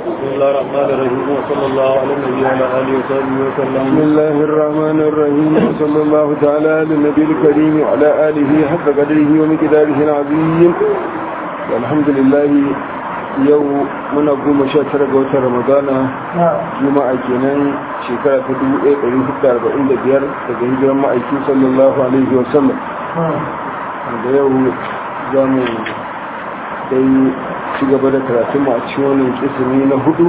بسم الله الرحمن الرحيم وصلى الله على النبي وعلى اله وصحبه وسلم بسم الله الرحمن الرحيم وصلى الله تعالى على النبي الكريم وعلى آله حق قدره ومقداره العظيم والحمد لله yau muna goma sha tara ga watan ramadana juma'a kenan shekara ta dubu ɗaya ɗari hudu arba'in da biyar daga hijiran ma'aiki sallallahu alaihi wa sallam da yau za mu dai ci gaba da karatun a cikin wannan kisimi na hudu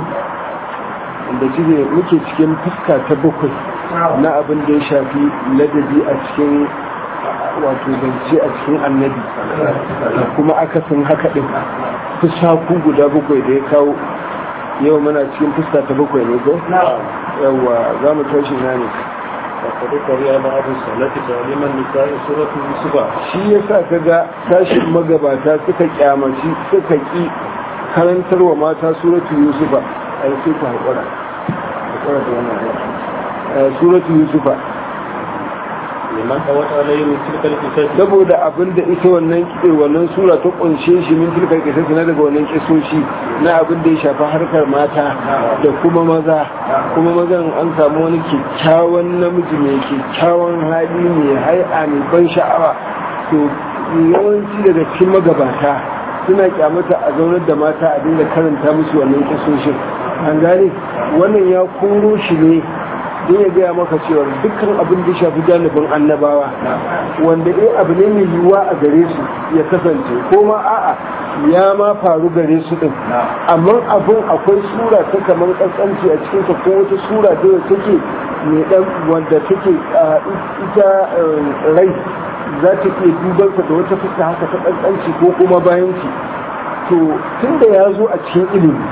da cike muke cikin fuska ta bakwai na abin da ya shafi ladabi a cikin wato zance a cikin annabi da kuma akasin haka ɗin fusaku guda bakwai da ya kawo yau muna cikin fuska ta bakwai ne ko? yawa za mu tashi na ne وقد قرئ بعض الصلاة تعليم النساء سورة يوسف shi ya sa ka ga tashin magabata suka kyamaci suka ki karantarwa mata suratu yusufa a yi sai ku haƙura haƙura da wannan aiki suratu yusufa لمن قوت عليه من تلك القصص saboda abin da ita wannan kitse wannan sura ta kunshe shi min tilkar kisasi na daga wannan kisoshi na abin da ya shafi harkar mata da kuma maza kuma mazan an samu wani kyakkyawan namiji mai kyakkyawan hali mai hai'a mai ban sha'awa to yawanci daga cikin magabata suna kyamata a zaunar da mata a dinga karanta musu wannan kisoshin an gane wannan ya koro shi ne don ya gaya maka cewa dukkan abin da shafi janibin annabawa wanda dai abu ne mai yiwuwa a gare su ya kasance ko ma a'a ya ma faru gare su din amma abin akwai sura ta kamar kaskanci a cikin ko wata sura da take mai dan wanda take ita rai za ta ke duban da wata fuska haka ta kaskanci ko kuma bayanci to tunda ya zo a cikin ilimi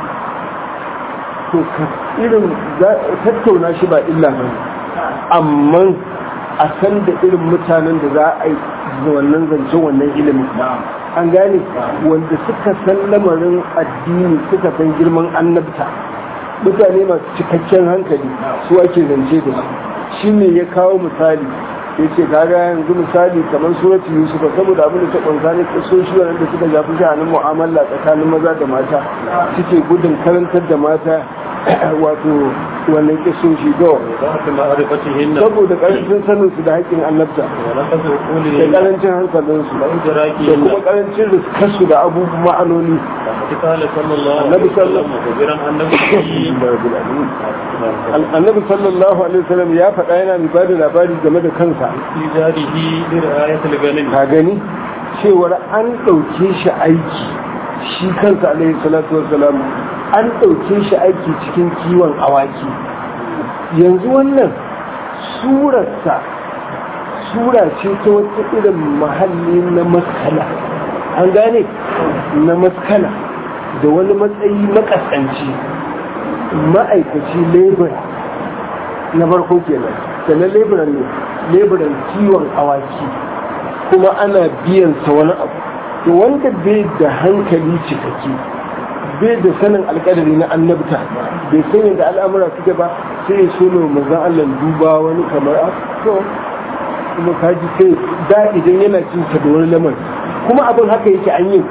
to irin tattauna shi ba illa ba amma a san da irin mutanen da za a yi wannan zancen wannan ilimin an gane wanda suka san lamarin addini suka san girman annabta mutane masu cikakken hankali su ake zance da su shi ne ya kawo misali ya ce kaga yanzu misali kamar suratu yusufa saboda abin da ta ƙunsa ne ƙasoshi wanda suka shafi sha'anin mu'amala tsakanin maza da mata suke gudun karantar da mata wato wannan kisoshi do وضعف معرفتهن saboda karancin sanin su da haƙƙin annabta ونقص da عقولهن karancin hankalin su da وإدراكهن kuma karancin riskar su da abubuwan ma'anoni وقد قال صلى الله عليه النبي صلى الله- وسلم مخبرا عن نفسه annabi sallallahu alaihi wasallam ya faɗa yana mai bada labari game da kansa في داره برعاية الغنم ka gani cewar an ɗauke shi aiki shi kansa alaihi salatu wasalam an ɗauke shi aiki cikin kiwon awaki yanzu wannan surarsa sura ce ta wata irin mahalli na maskala an gane na maskala da wani matsayi makasanci ma'aikaci lebura na farko kenan da na leburan ne leburan kiwon awaki kuma ana biyan sa wani abu to wanda bai da hankali cikakke bai da sanin alƙadari na annabta bai san yadda al'amura suke ba sai ya so mai manzan Allah duba wani kamar a to kuma kaji sai da idan yana cin sa da wani lamar kuma abin haka yake an yi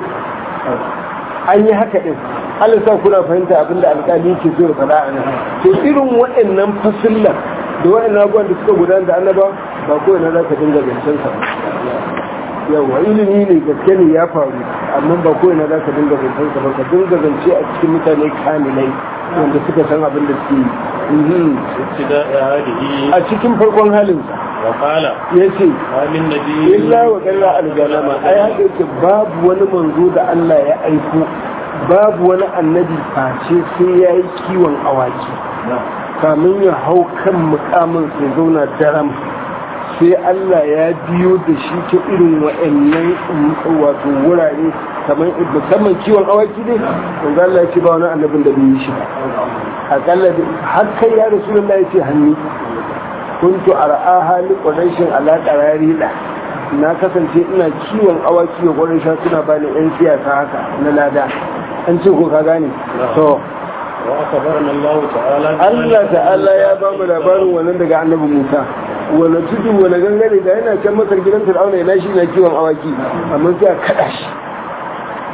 an yi haka din Allah sa kuna fahimta abin da alƙali yake so ya faɗa a nan to irin waɗannan fasillan da waɗannan abubuwan da suka gudana da annaba ba ko ina za ka dinga zancen sa ba yawa ilimi ne gaske ne ya faru amma ba ko ina za ka dinga zancen sa ba ka dinga zance a cikin mutane kamilai wanda suka san abin da suke yi Mhm. ابتداء هذه a cikin farkon halinsa وقال ya ce ما من نبي illa wa kalla algalama ai haka yake babu wani manzo da Allah ya aiko babu wani annabi face sai ya yi kiwon awaki kamin ya hau kan mukamin sai zauna daram sai Allah ya biyo da shi ta irin wa'annan wato wurare kamar musamman kiwon awaki ne wanda Allah ya ce ba wani annabin da bai yi shi ba akalla da har kai ya rasulullah ya ce hannu kuntu ar'aha li quraishin ala qararida na kasance ina kiwon awaki ga quraisha suna bani yan siyasa haka na lada an ce ko ka gane to وأخبرنا الله تعالى Allah ta'ala ya ba mu labarin wannan daga annabi Musa wani tudu wani gangare da yana can masar gidan Fir'auna yana shi na kiwon awaki amma sai a kada shi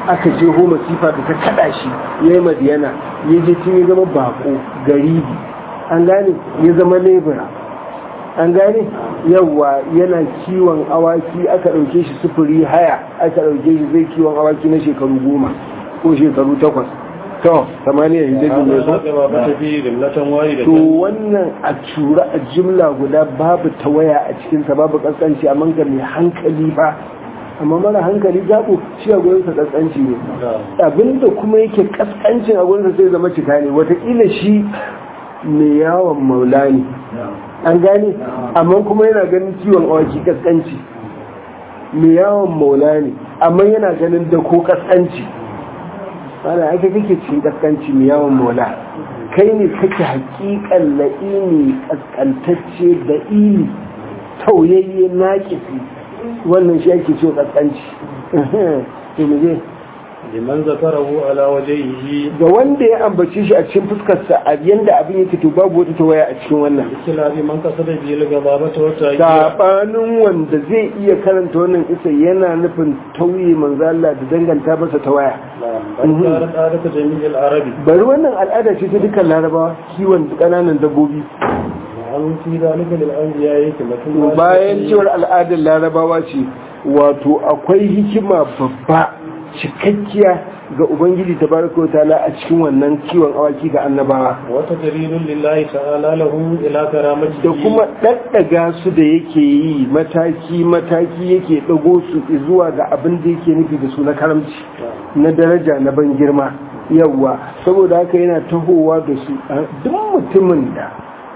aka je ho masifa da ta kada shi ya yi madiyana ya je tun ya zama bako garibi an gane ya zama lebura an gane yawa yana kiwon awaki aka ɗauke shi sufuri haya aka ɗauke shi zai kiwon awaki na shekaru goma ko shekaru takwas to samaniya hijabi ne هذا ما بات فيه جملة واحدة to wannan a tura a jimla guda babu tawaya a cikinsa babu kaskanci a ga mai hankali ba amma mara hankali zaɓo shi a gurinsa kaskanci ne abinda kuma yake kaskancin a gurinsa sai zama cika ne watakila shi mai yawon maula ne an gane amma kuma yana ganin ciwon awaki kaskanci mai yawon maula ne amma yana ganin da ko kaskanci ana ake kake cikin kaskanci mai yawon maula kai ne kake hakikan la'ini kaskantacce da ili tauyayye naƙisi wannan shi ake cewa kaskanci to mu je liman zakarahu ala wajhihi ga wanda ya ambace shi a cikin fuskarsa a yanda abin yake to babu wata tawaya a cikin wannan ikilabi man kasada bi al-gababata wa ta'yiya sabanin wanda zai iya karanta wannan isa yana nufin tauye manzo Allah da danganta masa tawaya bal karat adatu jami'il arabi bari wannan al'ada ce ta dukkan larabawa kiwon kananan dabbobi an fi zalika lil anbiya yake mutum bayan cewar al'adar larabawa ce wato akwai hikima babba cikakkiya ga ubangiji tabaraka wa ta'ala a cikin wannan kiwon awaki ga annabawa wata jaridun lillahi ta'ala lahu ila karamati da kuma ɗaɗɗaga su da yake yi mataki mataki yake ɗago su zuwa ga abin da yake nufi da su na karamci na daraja na ban girma yawwa saboda haka yana tahowa da su duk mutumin da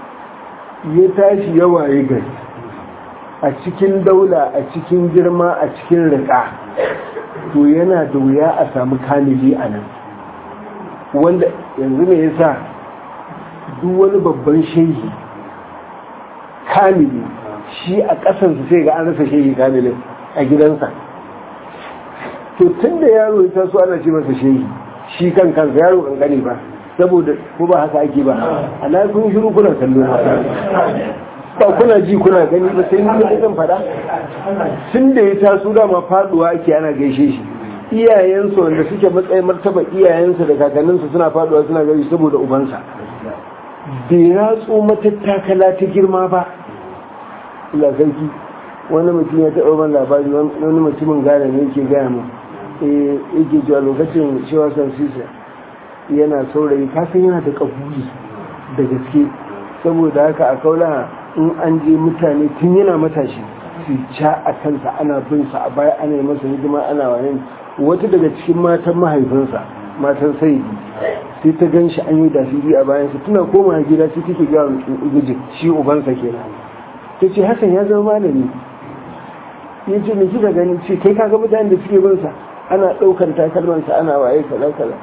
ya tashi yawa ya gari a cikin daula a cikin girma a cikin riƙa to yana da wuya a samu kamili a nan wanda yanzu ne yasa duk wani babban shehi kamili shi a ƙasansu sai ga an rasa shehi kamilin a gidansa to tun da yaro ya taso ana ce masa shehi shi kan kansa yaro kankane ba saboda ko ba haka ake ba ana kun shiru kuna kallo ba kuna ji kuna gani ba sai ni da zan fada tun da ya taso dama faduwa ake ana gaishe shi iyayensa wanda suke matsayin martaba iyayensa da kakanninsa suna faduwa suna gaishe saboda ubansa bai ratso matattakala ta girma ba ila sarki wani mutum ya taɓa ban labari wani mutumin gane ne yake gaya mu yake cewa lokacin cewa san sisa yana saurayi kasan yana da kabuli da gaske saboda haka a kaula in an je mutane tun yana matashi su ca a kansa ana bin sa a baya ana yi masa hidima ana wani wata daga cikin matan mahaifinsa matan saidi sai ta gan shi an yi dasiri a bayansa tana koma gida sai take gawa gujin shi ubansa kenan ta ce hakan ya zama malami ya ce me kika gani ce kai kaga mutanen da suke bin sa ana ɗaukar takalmansa ana waye kaza kaza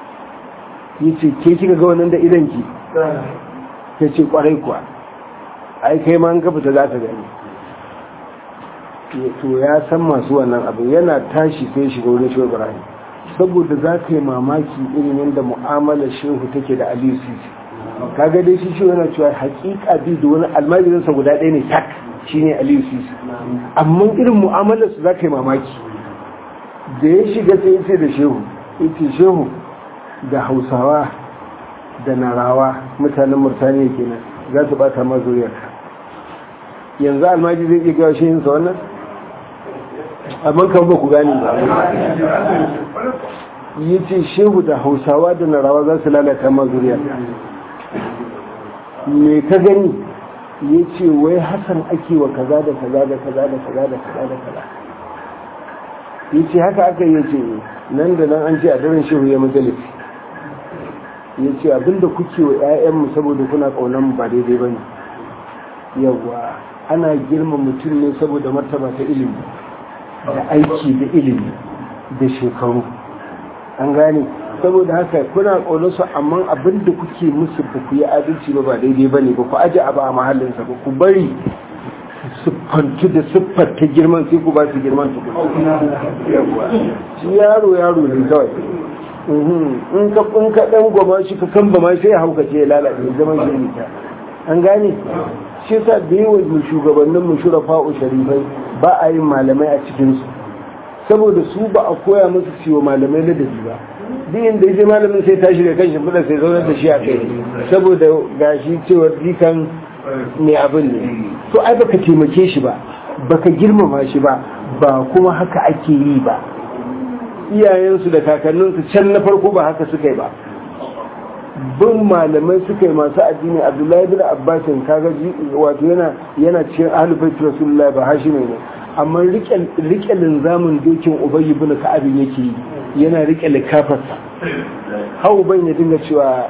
ya ce ke kika ga wannan da idan ki ta ce kwarai kuwa ai kai ma an ka fita za ta gani to ya san masu wannan abin yana tashi sai shiga wurin shehu ibrahim saboda za ka yi mamaki irin yadda mu'amalar shehu take da aliyu sisi kaga dai shi shehu yana cewa hakika bi da wani almajirinsa guda ɗaya ne tak shine aliyu sisi amma irin mu'amalar su za ka yi mamaki da ya shiga sai ce da shehu ita shehu da hausawa da narawa mutanen murtaniya kenan za su bata ma zuriyarka yanzu almaji zai iya gawa shehinsa wannan amma kan ba ku gani ba yi ce shehu da hausawa da narawa za su lalata ma zuriyarka me ka gani ya ce wai hasan ake wa kaza da kaza da kaza da kaza da kaza da kaza ya ce haka aka yi ce nan da nan an ce a daren shehu ya majalisi ya ce abinda kuke wa 'ya'yanmu saboda kuna ƙaunar ba daidai ba ne yawa ana girma mutum ne saboda martaba ta ilimi da aiki da ilimi da shekaru an gane saboda haka kuna ƙaunar su amma abinda kuke musu ba ku yi adalci ba ba daidai ba ne ba ku aje abu a mahallinsa ba ku bari siffantu da siffar ta girman sai ku ba su girman su shi yaro yaro ne kawai in ka in ka dan goma shi ka kan ma sai ya hauka ce ya lalace zaman shi ne ta an gane shi sa da yawa mu shugabannin mu shurafa sharifai ba a yin malamai a cikin su saboda su ba a koya musu ciwo malamai ladabi ba duk inda ya je malamin sai tashi da kan shimfiɗa sai zaunar da shi a kai saboda gashi cewar dikan mai abin ne to ai baka taimake shi ba baka girmama shi ba ba kuma haka ake yi ba iyayensu da kakanninsu can na farko ba haka suka yi ba bin malamai suka yi masu addini abdullahi bin abbasin kaga wato yana yana cikin ahlul rasulullahi ba hashimi ne amma rike linzamin dokin ubayi bin ka'abin yake yi yana rike likafarsa hau ban ya dinga cewa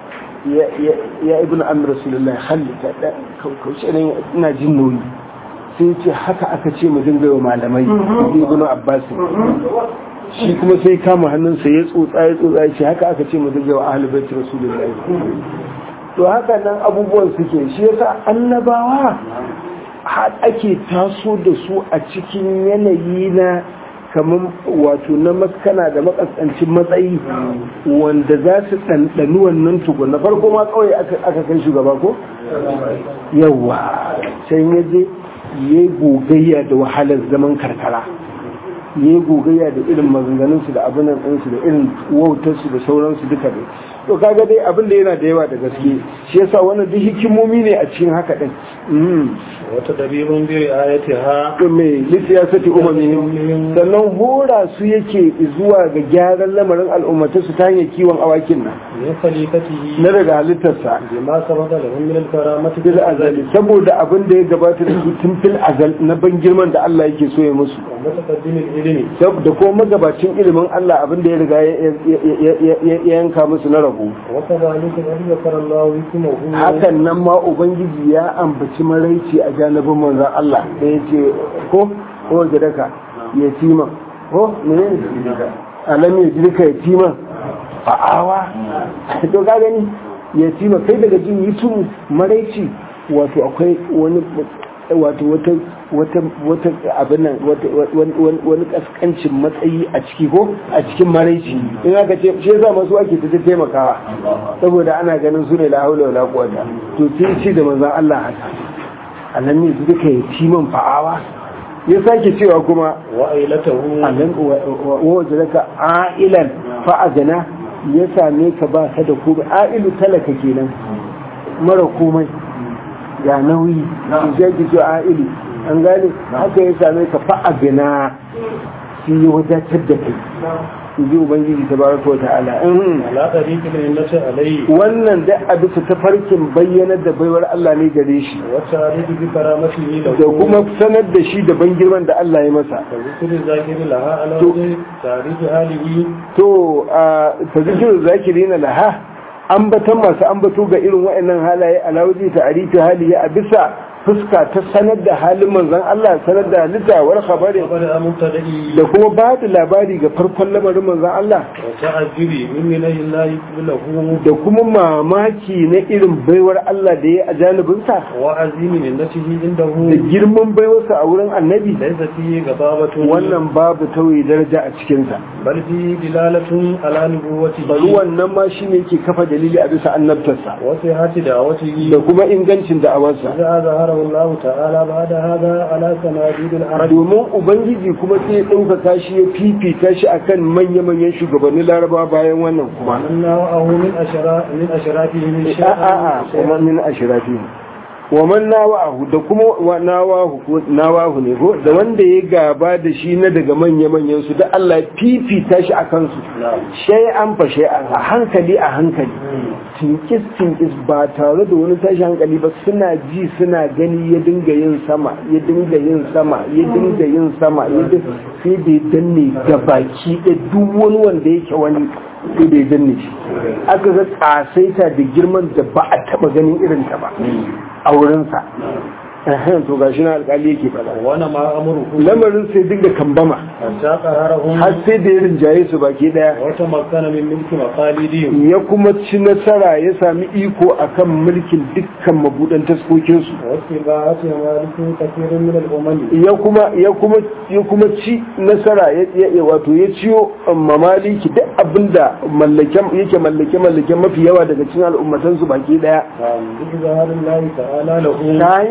ya ibn amir rasulullahi hallita da kauce ne ina jin nauyi sai ce haka aka ce mu dinga wa malamai ibn abbas shi kuma sai kama hannunsa ya tsotsa ya tsotsa ya ce haka aka ce mu dinga wa ahlul bait rasulullahi to haka nan abubuwan suke shi yasa annabawa har ake taso da su a cikin yanayi na kamar wato na maskana da makasancin matsayi wanda za su ɗanɗani wannan tukun na farko ma kawai aka kai shugaba ko? yawa can ya je ya yi gogayya da wahalar zaman karkara ya yi gogayya da irin maganganunsu da abinan ɗinsu da irin wautarsu da sauransu duka dai to kaga dai abin da yana da yawa da gaske shi yasa wannan duk hikimomi ne a cikin haka din wata dabibin biyu ayati ha mai lissiyasati umamihim sannan hora su yake zuwa ga gyaran lamarin al'ummata su ta hanyar kiwon awakin nan min khalifatihi na daga halittarsa bima sabata lahum min al-karamati fil azali saboda abin da ya gabata da su tun fil azal na ban girman da Allah yake so ya musu wa mutaqaddim al-ilmi da kuma magabacin ilimin Allah abin da ya riga ya yanka musu na rabu wa kadhalika qad zakara Allah hikmahu hakan nan ma ubangiji ya ambaci maraici a janibin manzon Allah da ya ce ko ko gidaka yatima ko menene alam ya jirka yatima fa'awa to ka gani yatima kai daga jin yitum maraici wato akwai wani wato wata wata wata abin nan wani kaskancin matsayi a ciki ko a cikin maraici in aka ce shi yasa masu ake ta taimakawa saboda ana ganin su ne la haula wala quwwata to sai ce da manzon Allah haka alam ne duka yatiman fa'awa ya sake cewa kuma wa ailatahu alam wa wajadaka ailan fa'agana ya same ka ba ka da komai ailu talaka kenan mara komai ga nauyi su zai ki ailu an gane haka ya same ka fa'agana shi ya wadatar da kai ji ubangiji ta baraka wa ta'ala ala tariqil innati alayhi wannan da a bisa tafarkin bayyanar da baiwar Allah ne gare shi wa tariqi bi karamatihi lahu da kuma sanar da shi da ban girman da Allah ya masa da zikri zakiri laha ala To- wajhi tariqi halihi to a tazikirin zakiri na laha ambatan masu ambato ga irin wa'annan halaye alawuji ta arifi hali a bisa fuska ta sanar da halin manzon Allah sanar da halitta war khabari qabla amtadi da kuma ba da labari ga farkon lamarin manzon Allah wa ta'ajjubi min minahi Allah lahu da kuma mamaki na irin baiwar Allah da ya a janibinsa wa azimi minnatihi da indahu girman baiwarsa a wurin annabi laysa fihi gababatun wannan babu tauye daraja a cikinsa bal fihi dilalatun ala nubuwwatihi bari wannan ma shi ne ke kafa dalili a bisa annabtarsa wa sihhati da'watihi da kuma ingancin da'awarsa إذا ظهره الله تعالى بعد هذا على سناديد العرب domin ubangiji kuma sai ya ɗaukaka shi ya fifita shi akan manya-manyan shugabannin laraba bayan wannan kuma ومن نوعه من أشراف من أشرافه من a a a kuma min ashirafi wa man nawa'ahu da kuma wa nawahu ko nawahu ne ko da wanda ya gaba da shi na daga manya-manyan su da Allah ya fifita shi akan su shay'an fa shay'an a hankali a hankali tinkis tinkis ba tare da wani tashi hankali ba suna ji suna gani ya dinga yin sama ya dinga yin sama ya dinga yin sama ya dinga sai da ya danne da baki da duk wani wanda yake wani sai da ya danne shi aka ga kasaita da girman da ba a taba ganin irin ta ba a wurinsa Ehem, to gashi na alkali yake faɗa وانما أمره lamarin sai dinga kambama حتى قهرهم har sai da ya rinjaye su baki daya وتمكن من ملك مقاليدهم ya kuma ci nasara ya sami iko akan mulkin dukkan mabudan taskokinsu واستباعة مالك كثير من الأمم ya kuma ya kuma ya kuma ci nasara ya ya- wato ya ciyo mamaliki duk abinda mallake yake mallake mallake mafi yawa daga cikin al'ummatan su baki daya نعم بإظهار الله تعالى له ta hanyar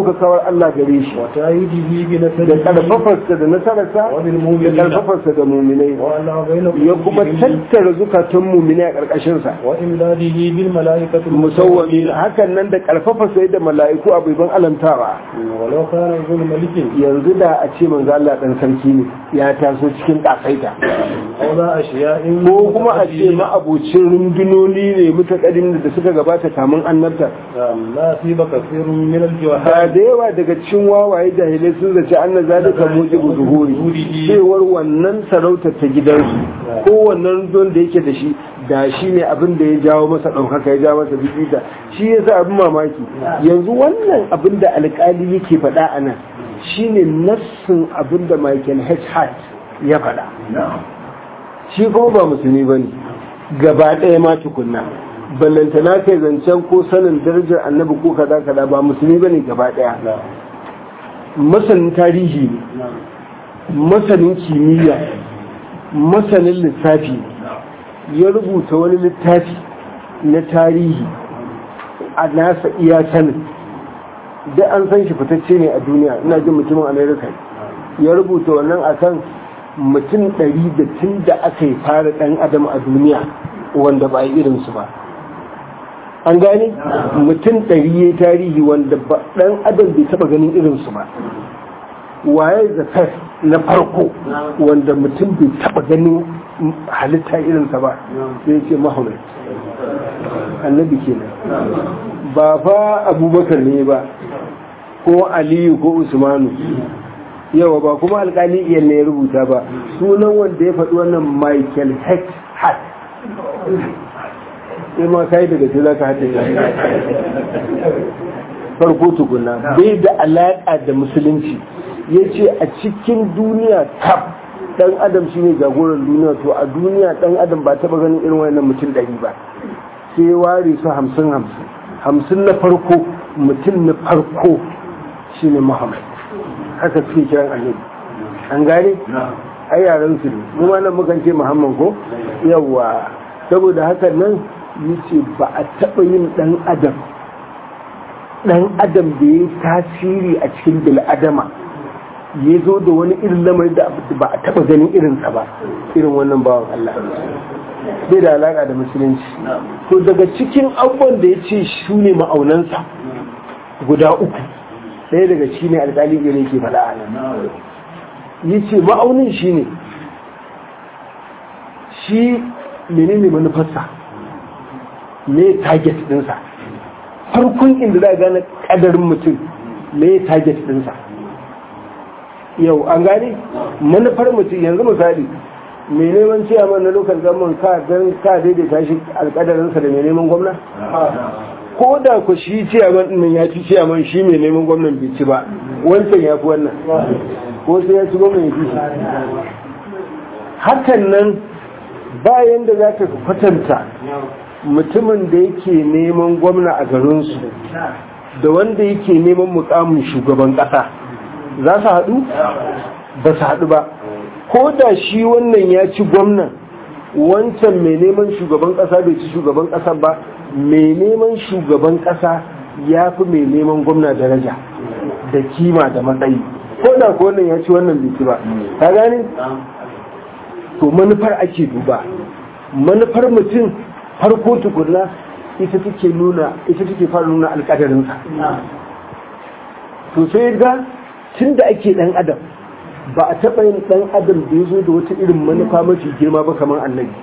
ɗaukakawar Allah gare shi وتأييده da بنسبه ƙarfafarsa da nasararsa وبالمؤمنين da ƙarfafarsa da muminai وألا بين ya kuma tattara zukatan muminai a ƙarƙashinsa وإمداده بالملائكة musawwami hakan nan da ƙarfafarsa da mala'iku abubuwan alamtawa ولو كان ابن ملك yanzu da a ce manzo Allah dan sarki ne ya taso cikin ƙasaita أو ذا أشياء ko kuma a ce ma'abucin rundunoni ne mutakaddin da suka gabata kamun annabta نعم، لا سيب كثير من ba الجهال da yawa daga cikin wawaye jahilai sun zaci anna zalika mujibu zuhuri cewar wannan sarautar ta gidansu ko wannan don da yake da shi da shi ne abin da ya jawo masa ɗaukaka ya jawo masa bibita shi yasa abin mamaki yanzu wannan abin da alƙali yake faɗa a nan shine nassin abin da Michael H. Hart ya faɗa shi kuma ba musulmi ba ne gaba ɗaya ma tukunna ballantana kai zancen ko sanin darajar annabi ko kaza kaza ba musulmi ba ne gaba ɗaya masanin tarihi ne masanin kimiyya masanin lissafi ya rubuta wani littafi na tarihi a nasa iya sanin da an san shi fitacce ne a duniya ina jin mutumin amerika ya rubuta wannan akan mutum ɗari da tun da aka yi fara ɗan adam a duniya wanda ba a yi irinsu ba an gane mutum ɗari ya yi tarihi wanda ɗan adam bai taɓa ganin irinsu ba waye the first na farko wanda mutum bai taɓa ganin halitta irinsa ba sai ce muhammad annabi kenan ba fa abubakar ne ba ko aliyu ko usmanu yawa ba kuma alkali iya ne ya rubuta ba sunan wanda ya faɗi wannan michael heck hart sai ma kai daga ce za ka haddace farko tukuna bai da alaƙa da musulunci ya ce a cikin duniya kaf dan adam shine jagoran duniya to a duniya dan adam ba taɓa ganin irin wannan mutum ɗari ba sai ware su hamsin hamsin hamsin na farko mutum na farko shine muhammad haka suke kiran annabi an gane ai yaran su ne mu ma nan mukan ce muhammad ko yawa saboda haka nan yace ba a taba yin dan adam dan adam da ya tasiri a cikin bil adama ya zo da wani irin lamari da ba a taba ganin irinsa ba irin wannan bawan Allah bai da alaka da musulunci to daga cikin abubuwan da ya ce su ne ma'aunansa guda uku ɗaya daga shi ne alƙali gare ke faɗa a nan ya ce ma'aunin shi ne shi menene manufarsa me target ɗinsa farkon inda za a gane ƙadarin mutum me target ɗinsa yau an gane manufar mutum yanzu misali mai neman ciyaman na lokal government ka don ka daidaita shi alƙadarinsa da mai neman gwamna ko da ku shi ciyaman ɗin ya ci ciyaman shi mai neman gwamnan bai ci ba wancan ya fi wannan ko sai ya ci gwamnan ya fi shi hakan nan bayan da za ka kwatanta mutumin da yake neman gwamna a garinsu da wanda yake neman mukamin shugaban ƙasa za su haɗu ba su haɗu ba ko da shi wannan ya ci gwamnan wancan mai neman shugaban ƙasa bai ci shugaban ƙasa ba mai neman shugaban ƙasa ya fi mai neman gwamna daraja da kima da matsayi ko da ko wannan ya ci wannan bai ci ba ka gane to manufar ake duba manufar mutum farko tukunna ita take nuna ita take fara nuna alƙadarinsa to sai ga tun da ake ɗan adam ba a taɓa yin ɗan adam da ya zo da wata irin manufa mafi girma ba kamar annabi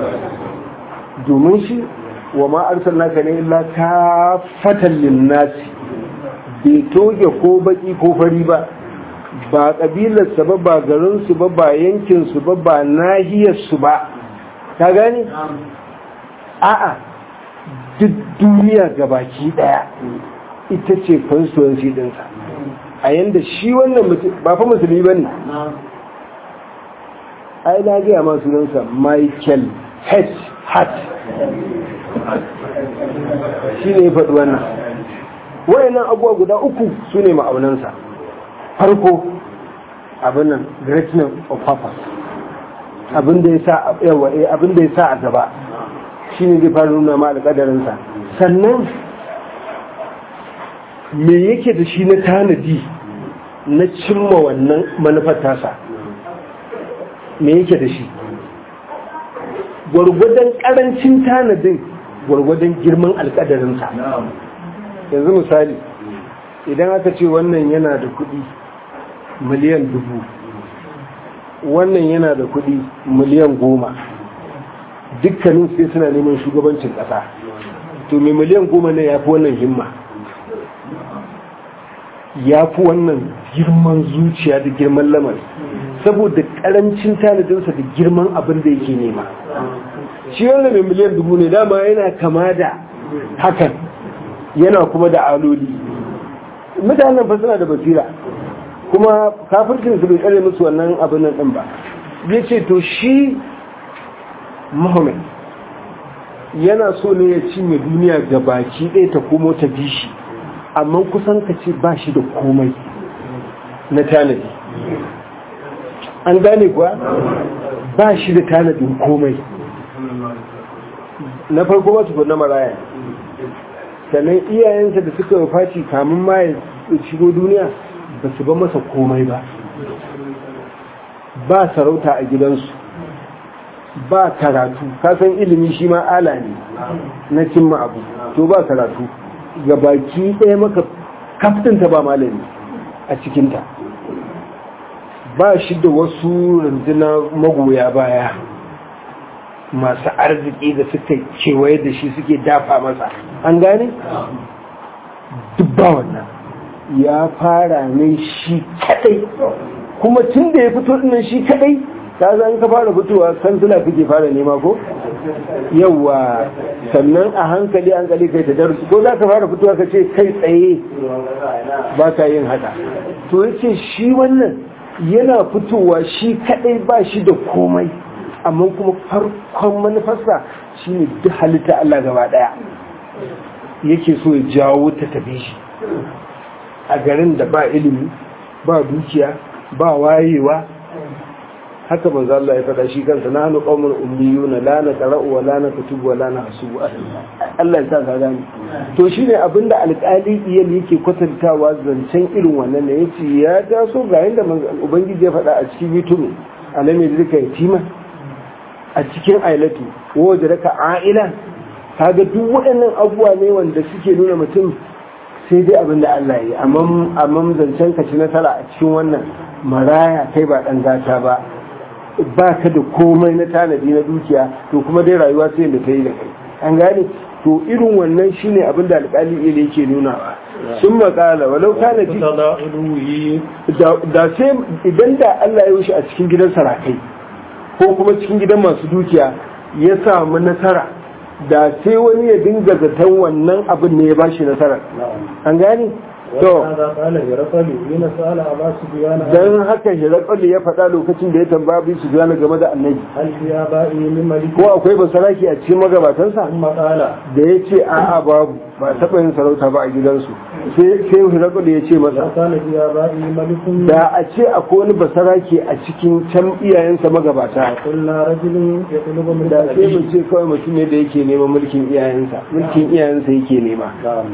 domin shi wa ma arsalnaka ne illa ka fatan linnasi bai toge ko baki ko fari ba ba kabilarsa ba ba garinsu ba ba yankinsu ba ba nahiyarsu ba ka gani a'a duk duniya gabaki daya ita ce constituency dinsa a yanda shi wannan mutum ba fa musulmi ba ne ai na gaya ma sunansa michael h hart shi ne ya faɗi wannan wayannan abubuwa guda uku su ne ma'aunansa farko abin nan greatness of purpose abin da ya sa yawa abin da ya sa a gaba shine zai fara nuna ma alƙadarinsa sannan me yake da shi na tanadi na cimma wannan manufar tasa me yake da shi gwargwadon karancin tanadin gwargwadon girman alkadarinsa yanzu misali idan aka ce wannan yana da kudi miliyan dubu wannan yana da kudi miliyan goma dukkanin sai suna neman shugabancin kasa to mai miliyan goma ne ya fi wannan himma ya fi wannan girman zuciya da girman lamari saboda karancin tanadinsa da girman abin da yake nema shi wanda mai miliyan dubu ne dama yana kama da hakan yana kuma da aloli mutanen fa suna da basira kuma kafircin su bai tsare musu wannan abin nan din ba ya ce to shi muhammad yana so ne ya cinye duniya ga baki ɗaya ta komo ta bi shi amma kusan ka ce ba shi da komai na tanadi an gane kuwa ba shi da tanadin komai na farko ba su na maraya sannan iyayensa da suka faci kamun ma ya shigo duniya ba su ba masa komai ba ba sarauta a gidansu ba karatu kasan ilimi shi ma ala ne na cimma abu to ba karatu ga baki ɗaya maka kaftinta ba malami a cikinta ba shi da wasu rundunar magoya baya masu arziki da suka kewaye da shi suke dafa masa an gane? duk ba wannan ya fara ne shi kadai kuma tun da ya fito dinnan shi kadai ta zan ka fara fitowa kansila kake fara nema ko yawa sannan a hankali hankali kai ta darusu ko za ka fara fitowa ka ce kai tsaye ba ka yin haka to ya ce shi wannan yana fitowa shi kadai ba shi da komai amma kuma farkon manufarsa shi ne duk halitta Allah gaba daya yake so ya jawo ta tafi shi a garin da ba ilimi ba dukiya ba wayewa haka manzo Allah ya faɗa shi kansa na hanu qaumul ummiyuna la na qara'u wa la na kutubu wa la na hasubu Allah ya sa ka gani to shine abinda alƙali iyal yake kwatantawa zancen irin wannan ne yace ya taso ga yanda ubangiji ya faɗa a cikin YouTube alame da kai yatima a cikin ailatu wajen raka a'ila kaga duk waɗannan abubuwa ne wanda suke nuna mutum sai dai abin da Allah yi amma zancen ka ci nasara a cikin wannan maraya kai ba ɗan gata ba ba ka da komai na tanadi na dukiya to kuma dai rayuwa sai da ta yi da kai an gane to irin wannan shine abin da alƙali ile yake nuna sun makala walau kana ji da sai idan da Allah ya wuce a cikin gidan sarakai ko kuma cikin gidan masu dukiya ya samu nasara da sai wani ya dinga zaton wannan abin ne ya ba shi nasara an gani to don haka hirakalu ya faɗa lokacin da ya tambaya bi su gane game da annabi ko akwai basaraki a cikin magabatansa da ya ce a'a babu ba taɓa yin sarauta ba a gidansu sai hirakalu ya ce masa da a ce akwai wani basaraki a cikin can iyayensa magabata da sai mu ce kawai mutum ne da yake neman mulkin iyayensa mulkin iyayensa yake nema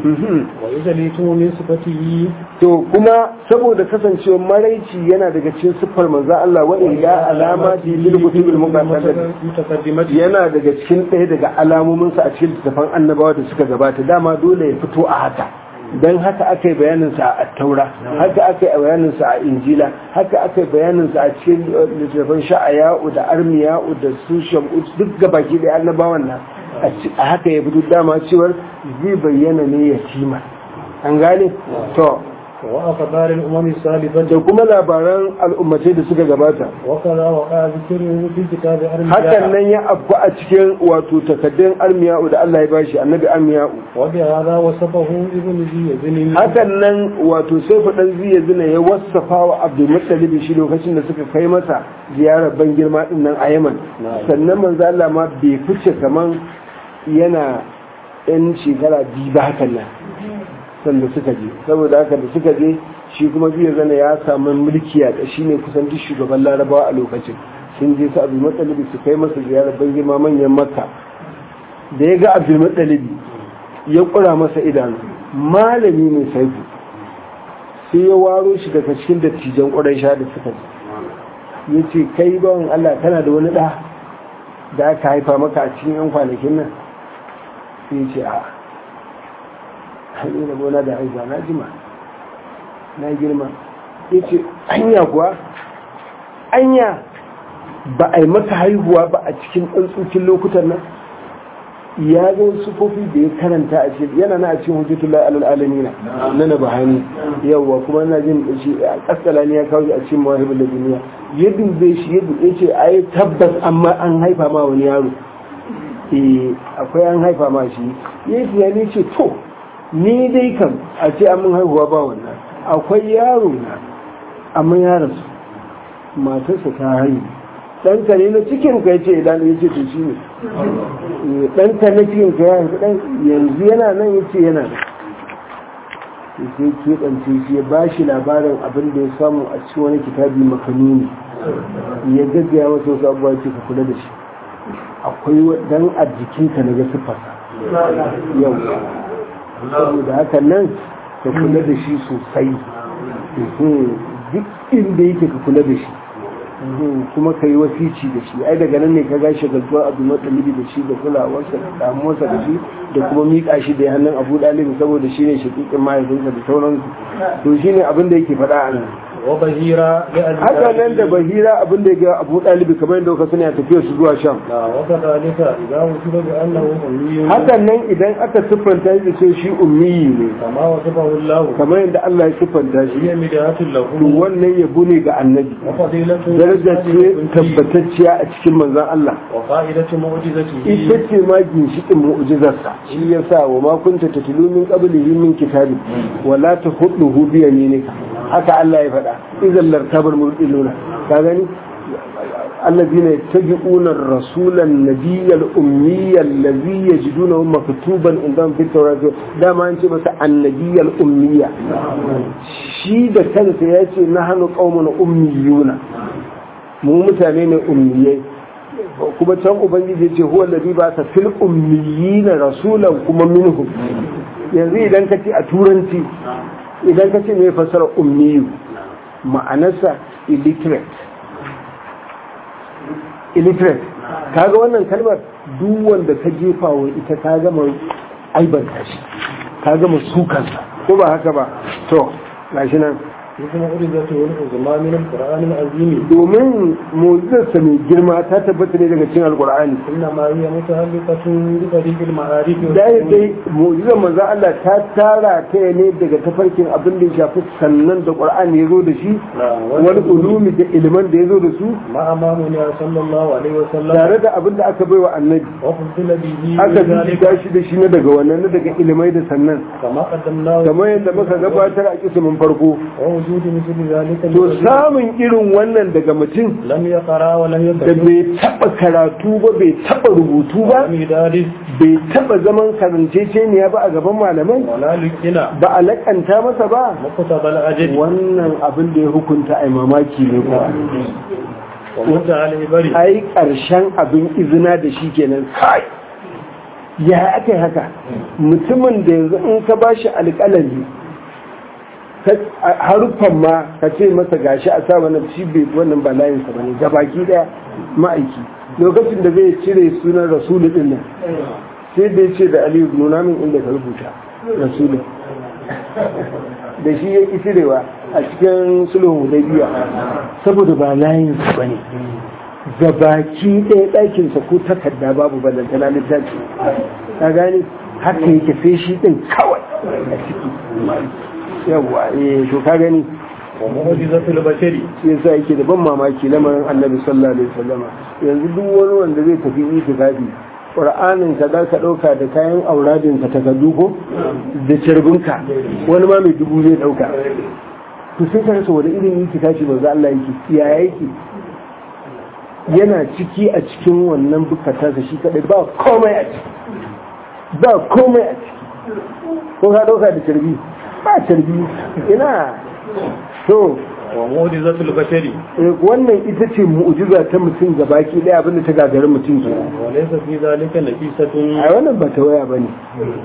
to kuma saboda kasancewa maraici yana daga cikin siffar manzo Allah wa ila alamati lil kutubil muqaddamat yana daga cikin ɗaya daga alamomin sa a cikin littafan annabawa da suka gabata dama dole ya fito a haka dan haka aka yi bayanin sa a taura haka aka yi bayanin sa a injila haka aka yi bayanin sa a cikin littafan sha'aya'u da armiya'u da su shamu duk gabaki da annabawan nan a haka ya fito dama cewar zai bayyana ne yatima an gane to wa akhbarin umami salifan da kuma labaran al'ummatai da suka gabata wa kaza wa ka zikru fi kitab armiya hakan nan ya abu a cikin wato takaddun armiya'u da Allah ya bashi annabi armiya'u wa bi hada wasafahu ibn ziyazin hakan nan wato sai fadan ziyazin ya wasafa wa abdul muttalib shi lokacin da suka kai masa ziyarar ban girma din nan a Yaman sannan manzo Allah ma bai fice kaman yana yan shekara biyu ba hakan nan sanda suka je saboda haka da suka je shi kuma biyu zana ya samu mulki a shi ne kusan duk shugaban larabawa a lokacin sun je su abu matsalibi su kai masa ziyarar ban girma manyan makka da ya ga abu matsalibi ya kura masa idanu malami mai saifu sai ya waro shi daga cikin dattijan ƙwarai sha da suka ya ce kai bawan Allah kana da wani ɗa da aka haifa maka a cikin yan kwanakin nan sai ya ce a hanyar da gona da haifa na jima na girma ya ce anya kuwa anya ba a yi maka haihuwa ba a cikin tsantsukin lokutan nan ya zo sufofi da ya karanta a cikin yana na a cikin hujjatullah alal alamina na na bahani yawwa kuma na jin shi a kasala ne ya kawo shi a cikin mawahibul duniya ya dube shi ya dube ce ai tabbas amma an haifa ma wani yaro eh akwai an haifa ma shi ya yi tunani ce to ni dai kam a ce an mun haihuwa ba wannan akwai yaro na amma ya rasu matarsa ta haihu ɗanka ne na cikin ka ce idan ya ce to shi ne ɗanka na cikin ka ya haifi ɗan yanzu yana nan ya ce yana da sai keɓance shi ya ba shi labarin abin da ya samu a cikin wani kitabi makanuni ya gaggaya wasu wasu abubuwa ce ka kula da shi akwai dan a jikinka na ga siffarsa yau saboda haka nan ka kula da shi sosai duk inda yake ka kula da shi kuma ka yi wasici da shi ai daga nan ne ka gashi galtuwa abu matsalibi da shi da kulawarsa da damuwarsa da shi da kuma miƙa shi da hannun abu ɗalibi saboda shi ne shaƙiƙin mahaifinsa da sauransu to shi ne abin da yake faɗa a nan وبهيرة haka nan da bahira abin da ya ga abu ɗalibi kamar yadda kuka sani a tafiyar su zuwa sham وكذلك إذا وصف بأنه أمي hakan nan idan aka siffanta shi da ce shi ummiyi ne كما وصفه الله kamar yadda Allah ya siffanta shi هي مداة to له wannan yabo ne ga annabi وفضيلة daraja ce tabbatacciya a cikin manzon Allah وقائدة معجزته ita ce ma ginshiƙin mu'jizarsa shi ya sa wa ma kunta tatlu min qablihi min kitabi wa la tahuduhu bi yaminika haka Allah ya faɗa idan lartabar murtiluna ka gani الذين يتبعون الرسول النبي الأمي الذي يجدونه مكتوبا عندهم في التوراة ده ما أنت بس النبي الأمية شي ده كان سيأتي نحن قومنا أميون مو متانين أميين kuma can ubangiji ce huwa ladhi ba ta fil ummiyina rasulan kuma minhum yanzu idan ka ce a turanci idan ka ce me fasara ummiyu ma'anarsa illiterate illiterate kaga wannan kalmar duk wanda ka jefa wa ita ka gama aibanta shi ka gama sukansa ko ba haka ba to gashi nan اسم معجزته العظمى من القرآن العظيم domin mu'jizarsa mai girma ta tabbata ne daga cikin alkur'ani إنما هي متعلقة بطريق المعارف da ya dai mu'jizar manzo Allah ta tara ta ne daga tafarkin abin da ya shafi sannan da qur'ani ya zo da shi wani ulumi da ilman da ya zo da su مع أمامنا صلى الله عليه وسلم tare da abin da aka baiwa annabi وفضل به aka بذلك bibita shi da shi na daga wannan na daga ilimai da sannan كما قدمناه kamar yadda muka gabatar a kisimin farko ووجود مثل ذلك to samun irin wannan daga mutum لم يقرأ ولم da يكتب bai taba karatu ba bai taba rubutu ba ولم يدارس bai taba zaman karanceceniya ba a gaban malamai ولا لكنا ba a lakanta masa ba مكتب الأجل wannan abin da ya hukunta a mamaki ne kuwa ومتع العبر ai ƙarshen abin izina da shi kenan kai ya aka yi haka mutumin da yanzu in ka ba shi alƙalami ka- a- haruffan ma ka ce masa gashi a sa wannan shi bai wannan ba layinsa ba ne gabaki daya ma'aiki lokacin da zai cire sunan rasulu din nan sai da ya ce da aliyu nuna min inda ka rubuta rasulu da shi ya ƙi cirewa a cikin sulhun hudaybiya saboda ba layinsa ba ne gabaki ɗaya ɗakinsa ko takarda babu ballantana littafi ka gane haka yake sai shi ɗin kawai a ciki yawwa eh to ka gani ومعجزة البشر shi yasa yake da ban mamaki lamarin annabi sallallahu alaihi wasallama yanzu duk wani wanda zai tafi itikafi qur'anin ka za ka dauka da kayan auradin ka takardu ko da carbinka wani ma mai dubu zai dauka to sai ka rasa wani irin itikafi manzo Allah yake ya yake yana ciki a cikin wannan bukata da shi kadai ba komai a ciki ba komai a ciki ko ka dauka da carbi ba carbi ina to ومعجزة البشر eh, wannan ita ce mu'jiza ta mutum ga baki ɗaya abinda ta gagarin mutum ke وليس في ذلك نفيسة a wannan ba ta waya ba ne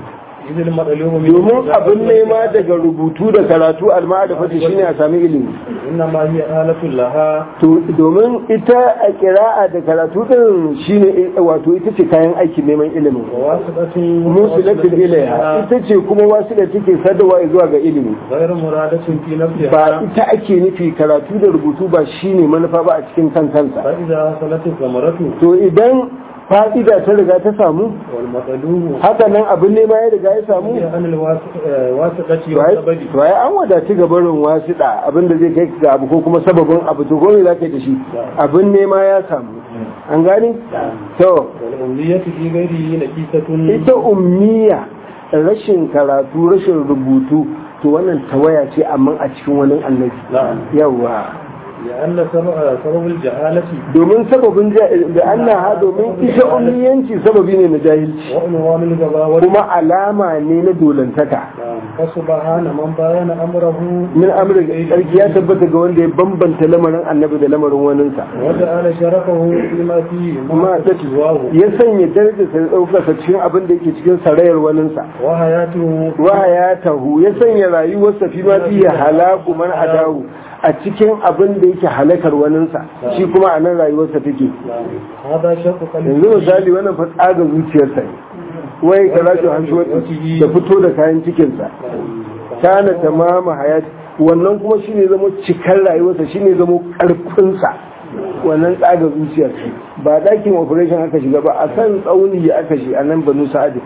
إذ المطلوب من domin abin nema daga rubutu da karatu alma'adafati shine a sami ilimi إنما هي آلة لها to domin ita a kira'a da karatu din shine wato ita ce kayan aikin neman ilimin وواسطة musilatin ilaiha ita ce kuma wasu da take sadarwa zuwa ga ilimi غير مرادة في ba نفسها ita ake nufi karatu da rubutu ba shine manufa ba a cikin kan kansa فإذا حصلت الثمرة to idan fa'ida ta riga ta samu والمطلوب haka nan abin nema ya riga ya samu هي عن الواسطة to ai والسبب to ai an wadaci ga barin wasiɗa abin da zai kai ga abu ko kuma sababin abu to gome za ka yi da shi abin nema ya samu an gani to والأمنية في غيره نكيسة ita ummiya rashin karatu rashin rubutu to wannan tawaya ce amma a cikin wani annabi نعم yawa لأن سبب سبب الجهالة domin sababin ja- da annaha domin ita ummiyanci sababi ne na jahilci وعنوان الغباوة kuma alama ne na dolantaka نعم فسبحان من بين أمره min amurka sarki ya tabbata ga wanda ya bambanta lamarin annabi da lamarin waninsa وجعل شرفه فيما فيه ma ta سواه ya sanya darajarsa da ɗaukarsa cikin abin da yake cikin sarayar waninsa وحياته wahayatahu ya sanya rayuwarsa fi ma fiye halaku man adahu a cikin abin da yake halakar waninsa shi kuma a nan rayuwarsa take هذا شق yanzu قلبه misali wannan fa tsaga zuciyarsa ne wai ka rajo hanshi da fito da kayan cikinsa kana tamama hayat wannan kuma shine zama cikar rayuwarsa shine zama karfinsa wannan tsaga zuciyar ba dakin operation aka shiga ba a kan tsauni aka shi a nan banu sa'adin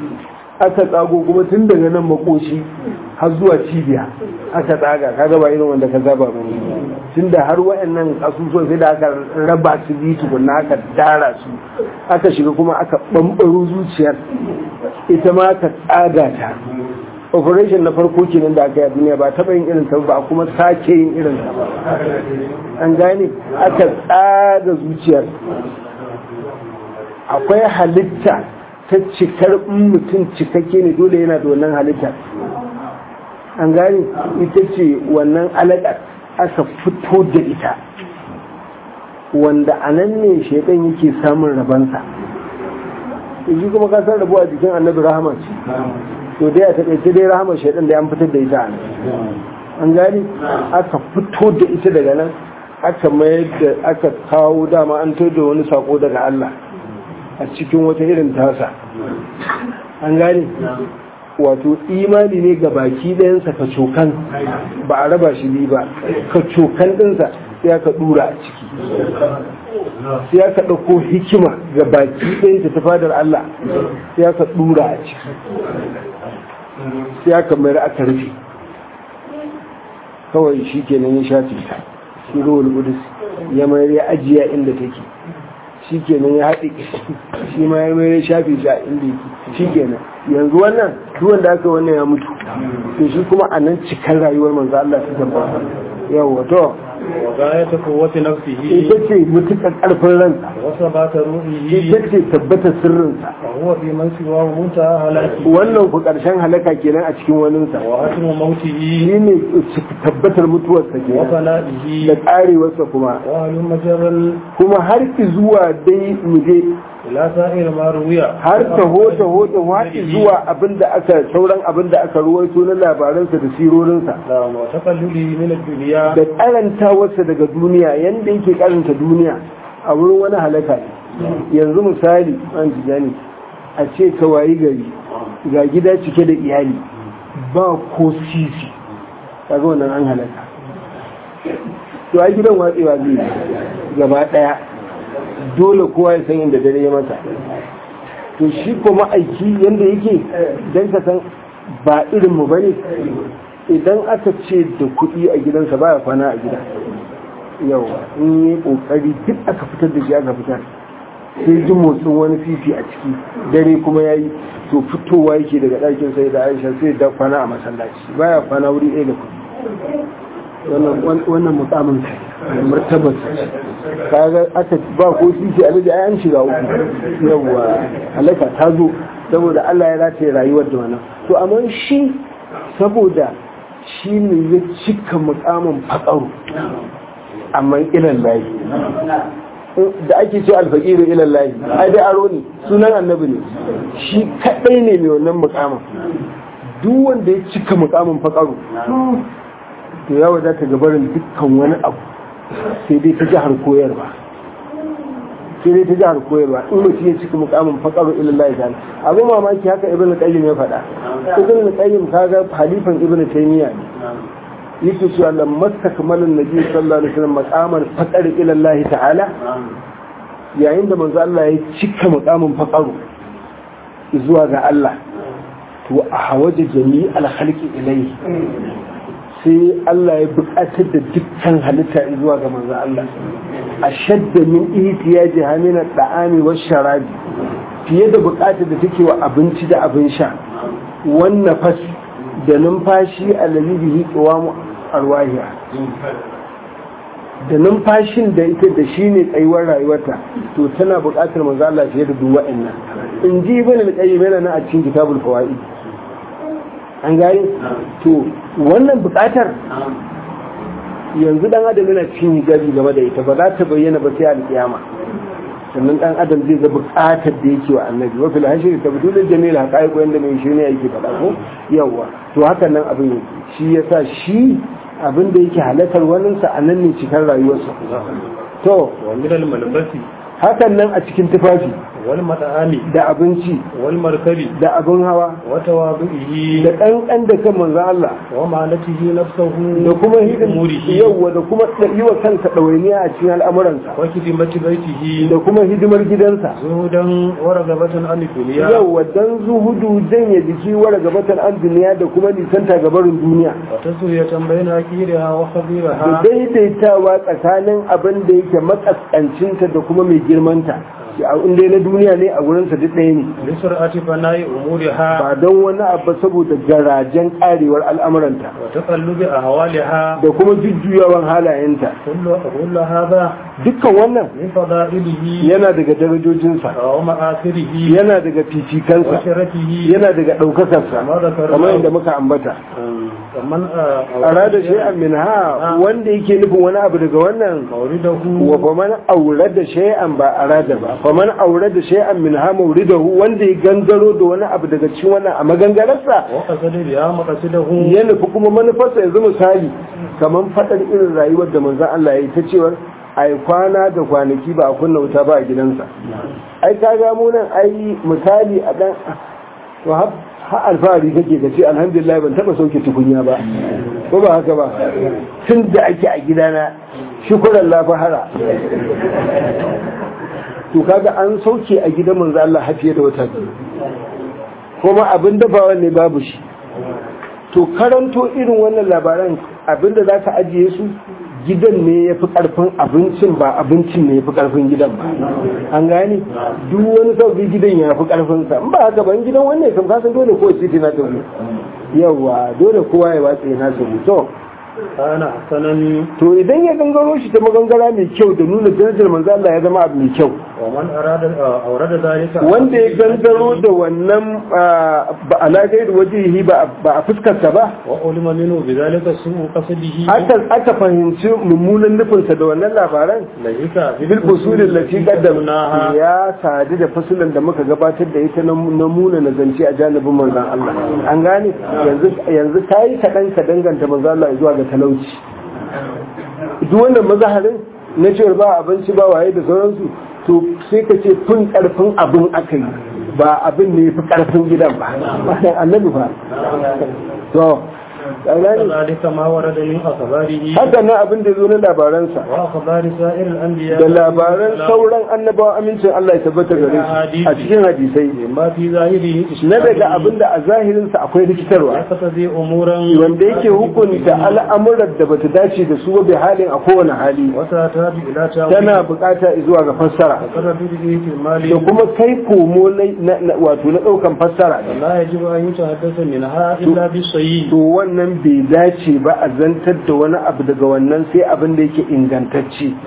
aka tsago kuma tun daga nan makoshi har zuwa cibiya aka tsaga kaga ba irin wanda ka zaba ba tun da har wayannan asusuwan sai da aka raba su biyu tukunna aka dara su aka shiga kuma aka bambaro zuciyar ita ma aka tsaga ta operation na farko kenan da aka yi a duniya ba taɓa yin irin ta ba kuma sake yin irin ta ba an gane aka tsaga zuciyar akwai halitta ta cikar in mutum cikakke ne dole yana da wannan halitta an gane ita ce wannan alaƙar aka fito da ita wanda a nan ne shaidan yake samun rabansa shi kuma ka san rabuwa jikin annabi rahama ce to dai a taƙaice dai rahama shaidan da an fitar da ita a nan an gane aka fito da ita daga nan aka mayar da aka kawo dama an to da wani sako daga Allah a cikin wata irin tasa an gane wato imani ne ga baki ɗayansa ka cokan ba a raba shi biyu ba ka cokan ɗinsa sai aka ɗura a ciki sai aka ɗauko hikima ga baki ɗayanta ta fadar Allah sai aka ɗura a ciki sai aka mayar aka rufe kawai shi kenan ya shafe ta shi ruwan kudus ya mayar ya ajiya inda take shi kenan ya haɗe shi ma ya mayar ya shafe shi a inda yake shi kenan yanzu wannan duwan da aka wannan ya mutu to shi kuma a nan cikar rayuwar manzo Allah ta tabbata yawa to وغاية قوة نفسه ita ce mutukar karfin ransa وثبات روحه ita ce tabbata sirrinsa وهو في من سواه منتهى هلاكه wannan ku karshen halaka kenan a cikin waninsa وحتم موته shi ne tabbatar mutuwarsa kenan da وفنائه karewarsa kuma وهل مجرا kuma har ki zuwa dai mu je إلى سائر ما روي har taho taho da waɗi zuwa abinda aka sauran abinda aka ruwaito na labaransa da sirorinsa نعم وتقلله من الدنيا da karantawarsa daga duniya yanda yake karanta duniya a wurin wani halaka ne yanzu misali an tijani a ce ka wayi gari ga gida cike da iyali ba ko sisi kaga wannan an halaka to a gidan watsewa zai gaba daya dole kowa ya san inda dare ya masa to shi ko ma'aiki yanda yake dan ka san ba irin mu bane idan aka ce da kuɗi a gidansa baya kwana a gida yau in yi ƙoƙari duk aka fitar da shi aka fitar sai ji motsin wani fifi a ciki dare kuma ya yi to fitowa yake daga ɗakin sai da aisha sai da kwana a masallaci baya kwana wuri ɗaya da kuɗi wannan mukamin martabar kaga aka ba ko fifi a laji an shiga uku yawwa halaka ta zo saboda Allah ya rataye rayuwar da wannan to amma shi saboda shi ne ya cika mukamin faƙaru amma ilan layi da ake ce alfaqiru ila Allah ai dai aro ne sunan annabi ne shi kadai ne mai wannan mukamin duk wanda ya cika mukamin faqaru to ya wadata gabarin dukkan wani abu sai dai ta jihar koyarwa sai dai ta jihar koyarwa in mutum ya cika mukamin faqaru ila Allah ta'ala abu mamaki haka ibnu qayyim ya faɗa ibnu qayyim kaga halifan ibnu taymiya ne yake cewa lamma takmalin nabi sallallahu alaihi wasallam maqaman faqar ila Allah ta'ala yayin da manzo Allah ya cika maqamin faqaru zuwa ga Allah to a hawaje jami'al khalqi ilayhi sai Allah ya buƙatar da dukkan halitta zuwa ga manzo Allah ashadda min ihtiyaji hamina da'ami wash sharabi fiye da buƙatar da take wa abinci da abin sha wannan fas da numfashi allazi bihi qiwamu arwahiya da numfashin da ita da shi ne tsayuwar rayuwarta to tana buƙatar manzo Allah fiye da duk wa'annan in ji ibn al-qayyim yana nan a cikin kitabul fawaid an gani to wannan buƙatar yanzu dan adam yana cikin hijabi game da ita ba za ta bayyana ba sai al-kiyama sannan dan adam zai ga buƙatar da yake wa annabi wa fil hashri tabdul jamil haqaiq wanda mai shi ne yake faɗa ko yawa to hakan nan abin yake shi yasa shi abin da yake halatar waninsa a nan ne cikar rayuwarsa to wa min al-malbasi hakan nan a cikin tufafi wal mat'ami da abinci wal markabi da abin hawa wa tawadu'ihi da ƙanƙan da kan manzo Allah wa malatihi nafsuhu da kuma hidin umurihi yawwa da kuma yi wa kansa ɗawainiya a cikin al'amuransa wa khidmati baitihi da kuma hidimar gidansa zuhudan wa ragabatan an dunya yawwa dan zuhudu janye jiki wara gabatan an duniya da kuma nisanta gabarin duniya wa tasuyatan bayna akiriha wa da khabiraha daidaitawa tsakanin abin da yake makaskancinta da kuma mai girmanta in dai na duniya ne a wurinsa duk ɗaya ne lisur'ati fana'i umuriha ba don wani abu saboda garajen karewar al'amuranta wa taqallubi ahwaliha da kuma jujjuyawan halayenta kullu kullu hadha dukkan wannan min fada'ilihi yana daga darajojinsa wa ma'asirihi yana daga wa fifikansa sharafihi yana daga ɗaukakarsa kamar yadda muka ambata kaman arada shay'an min ha wanda yake nufin wani abu daga wannan mawridahu wa faman aurada shay'an ba arada ba faman aurada shay'an min ha mawridahu wanda ya gangaro da wani abu daga cikin wannan a magangararsa wa qasada biha maqasidahu ya nufi kuma manufarsa yanzu misali kamar faɗar irin rayuwar da manzon Allah ya yi ta cewar ai kwana da kwanaki ba a kunna wuta ba a gidansa ai ka ga mu nan ai misali a dan to har har alfahari kake ka ce alhamdulillah ban taba sauke tukunya ba ko ba haka ba tun da ake a gidana shukuran la fahara to kaga an sauke a gidan manzo Allah har fiye da wata biyu kuma abin dafawa ne babu shi to karanto irin wannan labaran abinda za ka ajiye su gidan ne ya fi karfin abincin ba abincin ne ya fi karfin gidan ba an gane duk wani sauƙi gidan ya fi karfin sa in ba haka ban gidan wannan kam kasan dole ko titi na tabu yawa dole kowa ya watsa na tabu to kana hasanan to idan ya gangaro shi ta magangara mai kyau da nuna darajar manzo Allah ya zama abu mai kyau wa man arada aurada zalika wanda ya gangaro da wannan ba alagai da wajihi ba a fuskarsa ba wa ulima minhu bidhalika su'u qasdihi aka aka fahimci mummunan nufinsa da wannan labaran laika bil usulin lati qaddamna ya sadu da fasulan da muka gabatar da ita na muna na zance a janibin manzon Allah an gane yanzu yanzu kai kadan ka danganta manzon Allah zuwa ga talauci duk wannan mazaharin na cewa ba abinci ba waye da sauransu to sai ka ce fin karfin abin aka yi ba abin ne fi karfin gidan ba annabi ba to ذلك ما ورد من أخباره haka nan abin da zo na labaransa وأخبار سائر الأنبياء da labaran sauran annabawa amincin Allah ya tabbata gare su a cikin hadisai ما في ظاهره na daga abin da a zahirinsa akwai rikitarwa يقتضي أمورا wanda yake hukunta al'amuran da bata dace da su ba bi halin a kowane hali وتحتاج إلى tana تأويل bukata zuwa ga fassara وقرر به في المال da kuma kai komo na- na- wato na daukan fassara لا يجب أن يتحدث منها إلا بالصحيح to wannan bai dace ba a zantar da wani abu daga wannan sai abin da yake ingantacce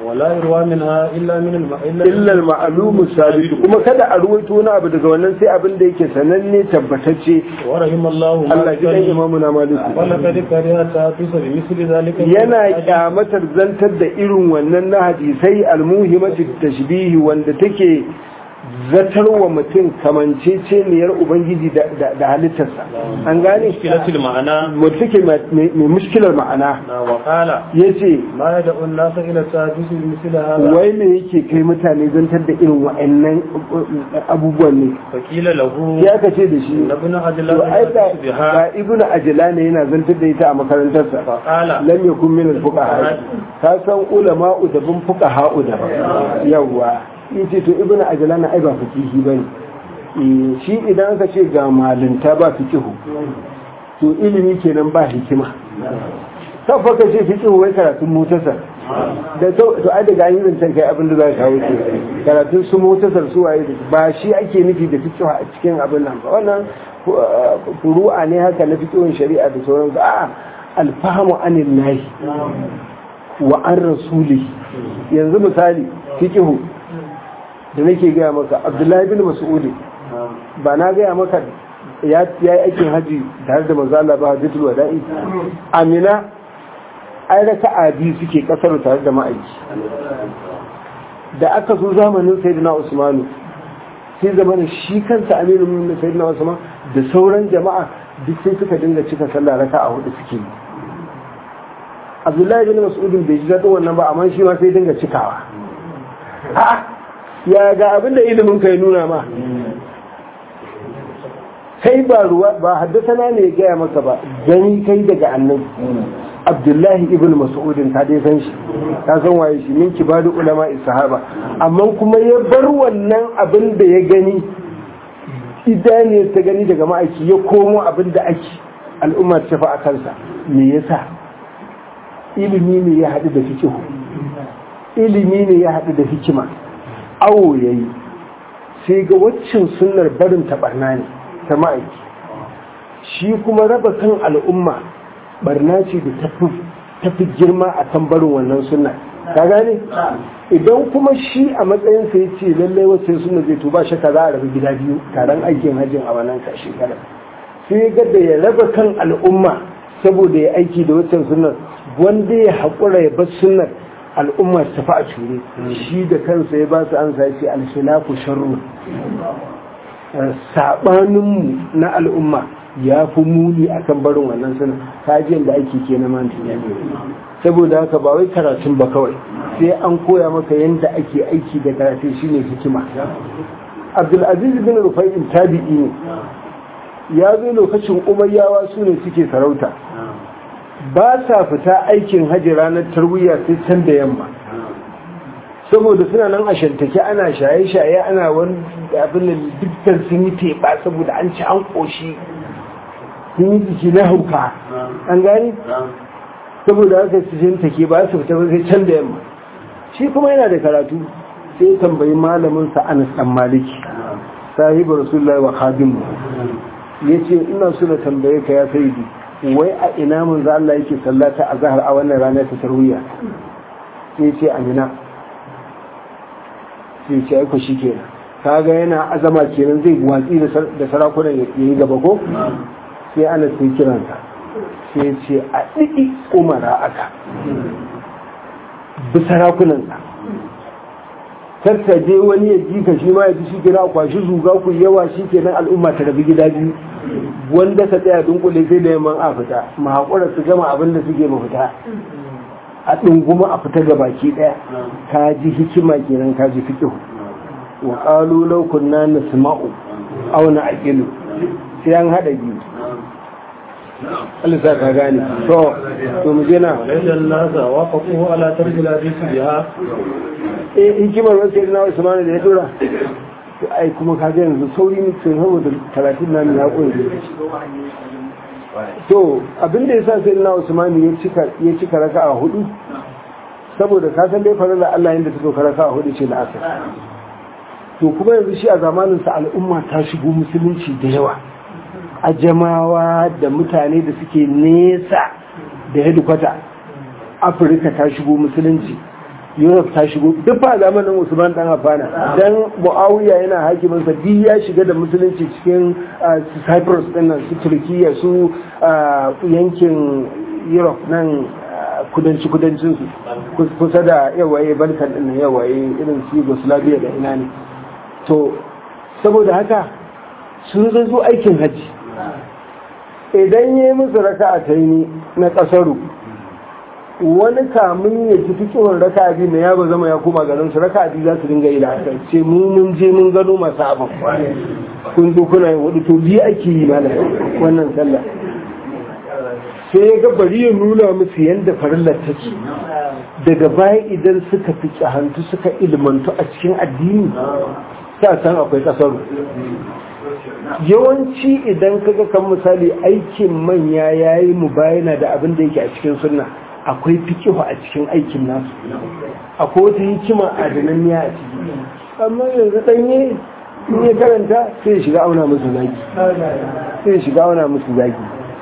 ولا يروى منها إلا من الم... illa al-ma'lumu sabit kuma kada a ruwaito wani abu daga wannan sai abin da yake sananne tabbatacce ورحم الله Allah ji dan مالكا imamu na maliku ولقد كره تحدث بمثل ذلك yana kyamatar zantar da irin wannan na hadisai almuhimati tashbihi wanda take zatarwa mutum kamanceceniyar ubangiji da- da da halittarsa an gane مشكلة المعنى mutum take mai mai mushkilar ma'ana وقال yace ما يدعو الناس إلى التحدث بمثل هذا wai me yake kai mutane zantar da irin wa'annan abubuwan ne فقيل له ya aka ce da shi ابن عدل to ai ga يحدث بها ga ibnu ajlani yana zantar da ita a makarantarsa فقال lam yakun min al-fuqaha ka san ulama da bin fuqaha da yawa yace to ibnu ajlan ai ba fiqihi bane Eh, shi idan aka ce ga malinta ba fiqihu to ilimi kenan ba hikima kafa ka ce fiqihu wai karatun mutasar da to to ai daga yin zancen kai abin da za ka kawo ke karatun su mutasar su waye ba shi ake nufi da fiqihu a cikin abin nan ba wannan uh, furu'a ne haka na fiqihun shari'a da sauransu a'a alfahamu anin nahi wa an rasuli yanzu misali fiqihu da nake gaya maka abdullahi bin mas'udi ba na gaya maka ya yi aikin haji tare da manzo Allah ba hajjatul wada'i amina ai raka'a biyu suke kasar tare da ma'aiki da aka zo zamanin sayyidina usmanu sai zamanin shi kansa aminu min sayyidina usman da sauran jama'a duk sai suka dinga cika sallah raka'a hudu suke yi abdullahi bin mas'udin bai ji daɗin wannan ba amma shi ma sai dinga cikawa a'a ya ga abin da ilimin ka ya nuna ma kai ba ruwa ba haddasana ne ya gaya maka ba gani kai daga annabi abdullahi ibn mas'udin ka dai san shi ka san waye shi min kibaru ulama sahaba amma kuma ya bar wannan abin da ya gani idaniyar ta gani daga ma'aiki ya komo abin da ake al'umma ta fa a kansa me yasa ilimi ne ya haɗu da fikihu ilimi ne ya haɗu da hikima awo ya yi sai ga waccan sunnar barin taɓarna ne ta ma'aiki shi kuma raba kan al'umma barna ce da tafi girma a kan barin wannan sunna ka gane idan kuma shi a matsayin sa ya ce lallai wacce sunna zai to ba shakka za a rabu gida biyu taron aikin hajjin a wannan shekara sai ga da ya raba kan al'umma saboda ya aiki da waccan sunnar wanda ya haƙura ya bar sunnar al'umma su tafi a cure shi da kansa ya ba su an sa ce alfilafu sharru saɓaninmu na al'umma ya fi muni a kan barin wannan suna kajiyar da ake ke na mantu saboda haka ba wai karatun ba kawai sai an koya maka yadda ake aiki da karatun shine hikima abdulaziz bin rufai'in tabi'i ne ya zo lokacin umayyawa su ne suke sarauta ba sa fita aikin hajji ranar tarwiyya sai can da yamma saboda suna nan a shantake ana shaye-shaye ana wani abin da dukkan sun yi teɓa saboda an ci an ƙoshi sun yi jiki na hauka an gani saboda haka su shantake ba su fita ba sai can da yamma shi kuma yana da karatu sai tambayi malamin sa anas dan maliki sahibu rasulullahi wa khadimu yace ina so na tambaye ka ya sayyidi wai a ina mun za Allah yake sallata a zahar a wannan ranar ta tarwiya sai ce amina sai ce aiko shi kenan kaga yana azama kenan zai watsi da sarakunan ya yi gaba ko sai ana sai kiransa sai ce a ɗiɗi umara aka bi sarakunansa je wani ya ji ka shi ma ya ji shi kenan a kwashi zuga ku yawa shi kenan al'umma ta rabi gida biyu wanda ka tsaya dunkule sai da yamman a fita ma haƙura su gama abin da suke ma fita a ɗunguma a fita ga baki ɗaya ka ji hikima kenan ka ji fiƙihu wa ƙalu law kunna nasma'u aw na'qilu sai an hada biyu Allah sa ka gane to to mu je na وليس الناس وافقوه على ترك الحديث بها eh hikimar wasu na Usman da ya dora to ai kuma ka ga yanzu sauri ne sai saboda talatin na ya koyi to abin da yasa sai na Usman ya cika ya cika raka'a hudu saboda ka san dai farilla Allah yanda ta so raka'a hudu ce da asar to kuma yanzu shi a zamanin sa al'umma ta shigo musulunci da yawa a jamawa da mutane da suke nesa da hedikwata afirka ta shigo musulunci Europe ta shigo duk fa zamanin Usman dan Affana dan Muawiya yana hakimin sa duk ya shiga da musulunci cikin Cyprus din nan su Turkiya su yankin Europe nan kudanci kudancin su kusa da yawaye Balkan din nan yawaye irin su Yugoslavia da ina ne to saboda haka sun zo aikin hajji idan yi musu raka'a ta yi na kasaru wani kamun ya ci fikihun raka biyu na yaba zama ya koma garin su raka biyu za su dinga yi da ce mu mun je mun gano masu abin kun zo kuna yin hudu to biyu ake yi mana wannan sallah sai ya ga bari ya nuna musu yadda farillar take daga baya idan suka fi hantu suka ilmantu a cikin addini sa san akwai kasaru yawanci idan kaga kan misali aikin manya yayi mu bayana da abin da yake a cikin sunna akwai fikihu a cikin aikin nasu akwai wata hikima a dananniya a ciki amma yanzu ɗanye in ya karanta sai ya shiga auna musu zaki sai ya shiga auna musu zaki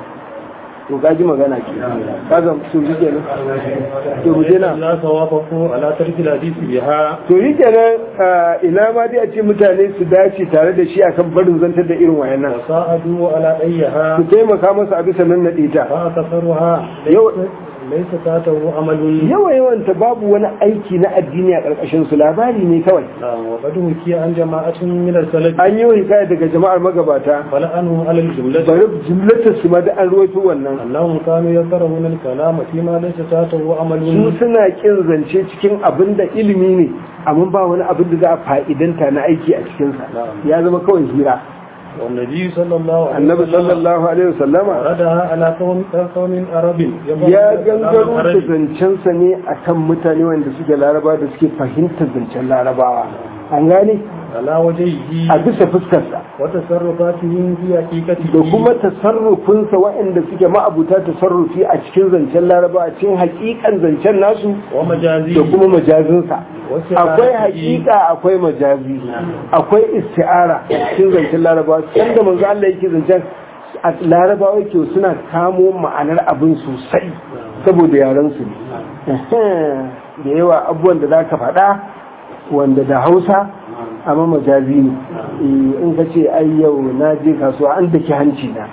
to kaji magana ke kaga su ji kenan to mu je na la sawafaku ala tarki hadisi biha to yi kenan ina ma dai a ce mutane su dace tare da shi akan barin zantar da irin wayannan sa'adu ala ayyaha su taimaka masa a bisa nan naɗe ta fa kasaruha Yau- laysa tatahu amalun yawa yawanta babu wani aiki na addini a ƙarƙashin su labari ne kawai wa qad hukiya an jama'atin min al-salaf an yi hikaya daga jama'ar magabata fala anhum ala al-jumlah bari jimlatar su ma da an ruwaito wannan annahum kanu yakrahuna al-kalama fi ma laysa tatahu su amalun suna kin zance cikin abin da ilimi ne amma ba wani abin da za a fa'idanta na aiki a cikinsa ya zama kawai hira والنبي صلى الله عليه annabi sallallahu alaihi wasallama وردها على قوم قوم عرب ya gangaro da zancensa ne akan mutane wanda suke laraba da suke fahimtar zancen larabawa an gane على وجهه a bisa fuskarsa وتصرفاتهم في حقيقته da kuma tasarrufinsa waɗanda suke ma'abuta tasarrufi a cikin zancen laraba a cikin hakikan zancen nasu ومجازيه da kuma majazinsa Wasu akwai ra'ayi- hakika akwai majazi akwai isti'ara a cikin zancen larabawa sanda manzo Allah yake zancen a larabawa ke suna kamo ma'anar abin sosai saboda yaran su ne da yawa abubuwan da zaka faɗa wanda da Hausa amma majazi ne Eh, in ka ce ai yau na je kasuwa an daki hanci na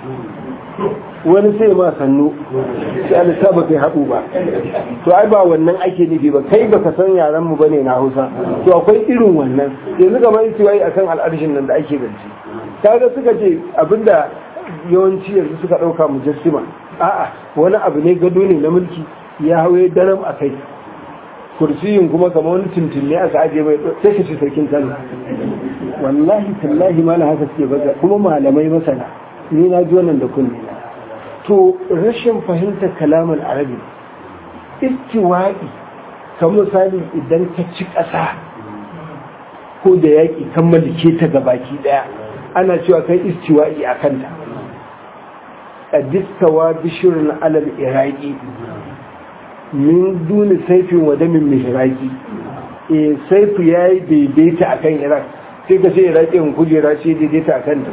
wani sai ma sannu sai Allah ta baka haɗu ba to ai ba wannan ake nufi ba kai baka san yaran mu bane na Hausa to akwai irin wannan yanzu kamar yace wai akan al'arshin nan da ake zance kaga suka ce abinda yawanci yanzu suka dauka mujassima a'a wani abu ne gado ne na mulki ya hawaye daram a kai kursiyin kuma kamar wani tuntun ne aka aje mai sai ka ce sarkin kano wallahi tallahi malam haka suke baza kuma malamai masana ni na ji wannan da kunne na to rashin fahimtar kalaman arabi istiwa'i kan misali idan ka ci ƙasa ko da yaƙi kan malike ta ga baki ɗaya ana cewa kai istiwa'i a kanta ƙadistawa bishirin alal iraki min duni saifin wa damin mihraki e saifu ya yi daidaita a kan iraq sai ka sai iraki in kujera ce daidaita a kanta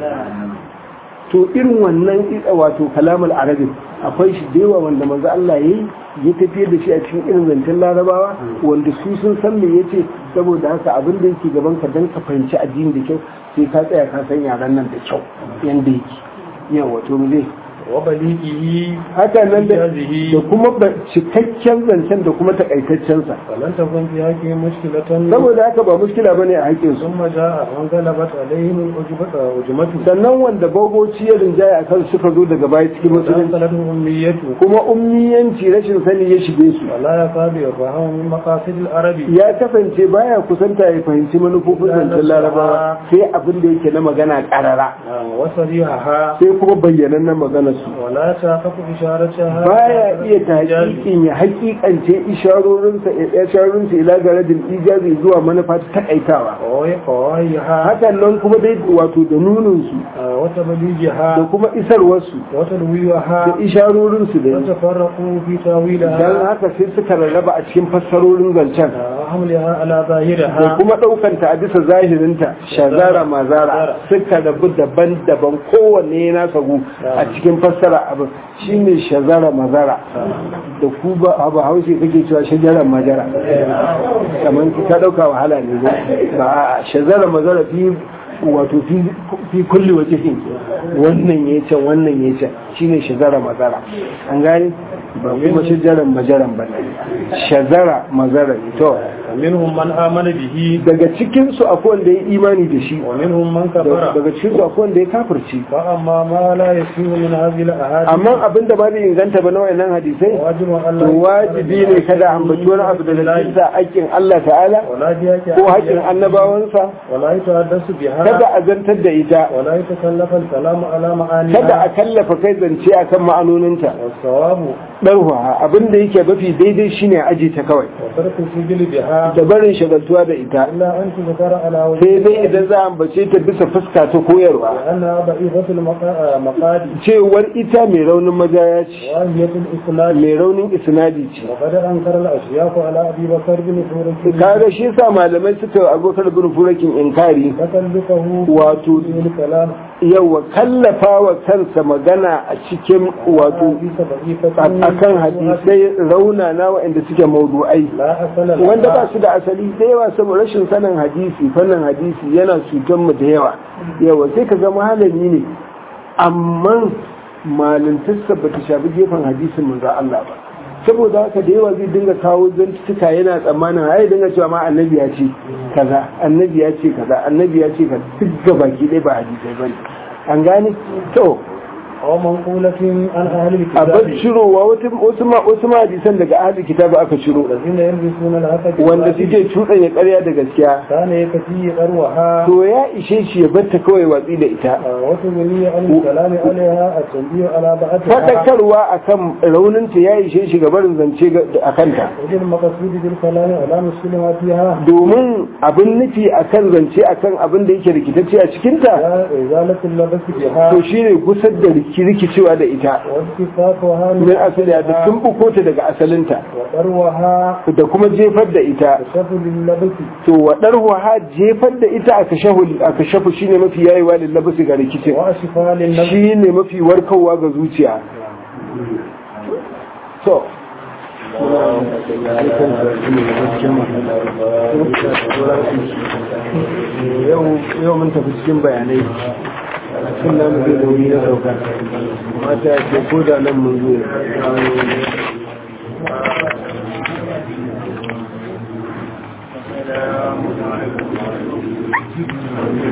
to irin wannan wato kalamul arabi akwai shi da yawa wanda manzo Allah yayi ya tafiyar da shi a cikin irin zancen larabawa wanda su sun san me yace saboda haka abin da yake gaban ka dan ka fahimci addini da kyau sai ka tsaya ka san yaran nan da kyau yanda yake yawa to mu zai وبليغه haka nan da Ijazihi. da kuma ba- cikakken zancen da kuma takaitaccen sa فلن تكن في حقه مشكلة saboda haka ba muskila bane a haƙƙin su ثم جاء من غلبت عليهم الأجبة أجمته sannan wanda bagoci ya rinjaya a kan suka zo daga baya cikin musulunci فأنقلتهم أمنيته kuma ummiyanci rashin sani ya shige su ولا يكاد يفهم من مقاصد العرب ya kasance baya kusanta ya fahimci manufofin zancen larabawa sai abin da yake na magana karara وصريحها sai kuma bayyanan na magana su ولا تحقق إشارتها baya iya tahqiqin ya haƙiƙance isharorinsa isharorinsa ila garadin ijazi zuwa manufa ta takaitawa وقوايها hakan nan kuma dai wato da nunin su da وتبليغها kuma isarwar su da وتلويها isharorinsu da yi وتفرقوا في dan تاويلها haka sai suka rarraba a cikin fassarorin zancen وحملها على da ظاهرها kuma ɗaukanta a bisa zahirinta shazara mazara suka rabu daban-daban kowanne na sagu a cikin fassara abin shine shazara mazara da ku ba abu hausa kake cewa shajaran majara kamar ka dauka wahala ne ba a shazara mazara fi wato fi kulli wajihin wannan ya can wannan ya can shine shazara mazara an gane ba kuma shajaran majaran ba shazara mazara to minhum man amana bihi daga cikin su akwai wanda ya imani da shi wa minhum man kafara daga cikin su akwai wanda ya kafirci fa amma ma la yasihu min hadhihi al-ahadith amma abinda ba zai inganta ba na wayannan hadisai wajibu to Allah wajibi ne kada a ambaci wani abu daga cikin sa haƙƙin Allah ta'ala wala biyaki ko haƙƙin annabawansa wala yatahaddasu biha kada a zantar da ita wala yatakallafa al-kalamu ala ma'aniha kada a kallafa kai zance akan ma'anoninta was-sawabu ɗarwa abinda yake mafi daidai shine aji ta kawai wa tarku sijili biha da barin shagaltuwa da ita illa an tuzkara ala wajhi sai dai idan za a ambace ta bisa fuska ta koyarwa anna da'ifatul maqadi cewar ita mai raunin majaya ce wa hiyatul isnad mai raunin isnadi ce وقد أنكر الأشياخ على أبي بكر بن حورك kaga shi yasa malamai suka abokar bin furakin inkari تكلفه wato في الكلام yawa kallafa wa kansa magana a cikin wato حديث ضعيفة akan hadisai rauna na waɗanda suke maudu'ai لا أصل لها wanda ba su da asali da yawa saboda rashin sanin hadisi fannin hadisi yana cutar mu da yawa yawa sai ka zama malami ne amma malintarsa ba ta shafi gefen hadisin manzo Allah ba saboda haka da yawa zai dinga kawo zantuka yana tsammanin ai dinga cewa ma annabi ya ce kaza annabi ya ce kaza annabi ya ce kaza duk gabaki ɗaya ba hadisai bane an gane to أو منقولة عن أهل a bar الكتاب cirowa wasu ma wasu ma hadisan daga ahli kitabu aka ciro الذين يلبسون الحق wanda suke cuɗanya ƙarya da gaskiya كان يكفي أروها to ya ishe shi ya batta kawai watsi da ita وتغني عن الكلام عليها التنبيه على بعضها faɗakarwa akan rauninta ya ishe shi gabarin zance ga- a kanta وجه المقصود بالكلام على مسلمها فيها domin abin nufi akan zance akan abin da yake rikitacce a cikinta إزالة اللبس بها to shine gusar da riki- rikicewa da ita واصطفافها min asali da tumbuko ta daga asalinta وذروها da kuma jefar da ita كشف للبس to waɗar ha jefar da ita aka shahu aka shafu shine mafi yayewa lillabasi ga rikicin وشفاء للنفس shine mafi warkarwa ga zuciya to yau mun tafi cikin bayanai cikin namu zai da wuri na sauka mata ke ko da nan mun zo Thank you.